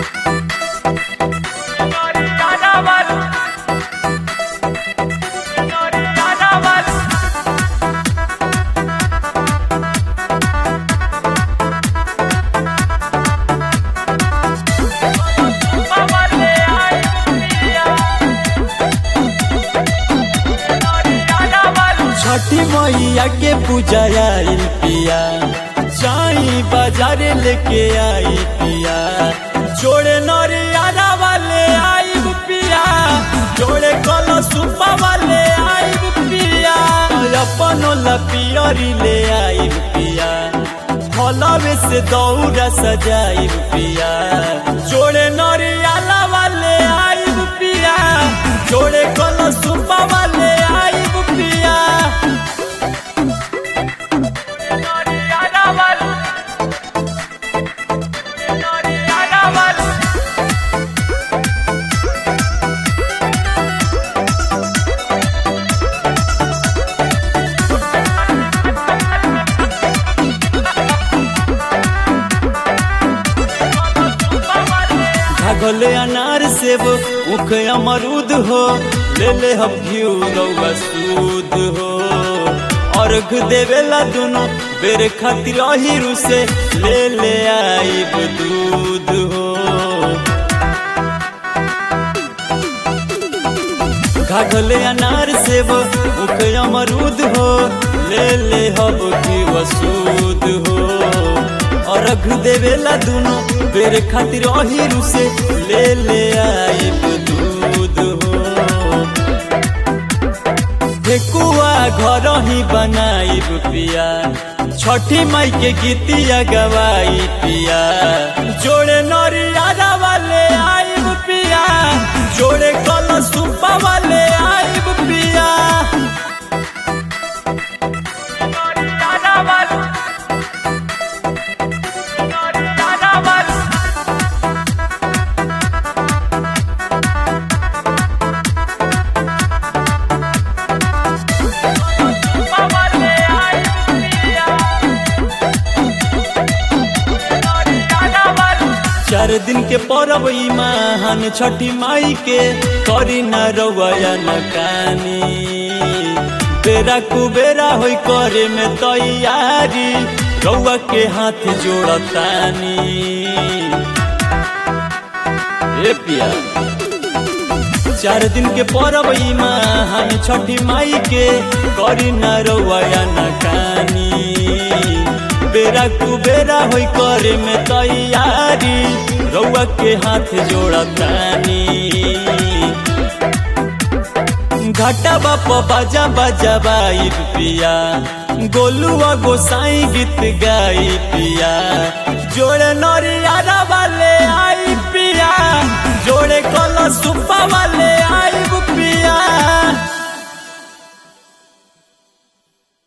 छठी मैया के पूजा आइल पिया जाई बाजार लेके आई पिया जोड़े नरियारा वाले आई पिया जोड़े कलसुपा वाले आई पिया अपन लपियरी ले आई पिया फलवे से दौरा सजाई पिया जोड़े नरियाला वाले आई पिया जोड़े कलसुपा वाले आई पिया घगले अनार सेब उख अमरूद हो ले ले हम घिउ रउआ सूद हो अर्घ देवेला दुनो बेर खातिर अहिरु से ले ले आइब दूध हो घाघले अनार सेब उख अमरूद हो ले ले हम घिउ सूद हो अर्घ देवेला दुनो बेर खातिर अहिरु से ले ले आइब दूध हो ठेकुआ घर ही बनाइब पिया छठी माई के गीतिया गवाई पिया जोड़े नरियारा वाले आइब पिया जोड़े कलसुपा वाले आइब पिया चार दिन के परब ई महान छठी माई के करी न रवया न कानी बेरा कुबेरा होई करे में तैयारी रउआ के हाथ जोड़तानी ए पिया चार दिन के परब ई महान छठी माई के करी न रवया न कानी बेरा कुबेरा होई करे में तैयारी रउआ के हाथ जोड़तानी घाटा बाप बाजा बाजा बाई पिया गोलुआ गोसाई गीत गाई पिया जोड़े नरियारा वाले आई पिया जोड़े कलसुपा वाले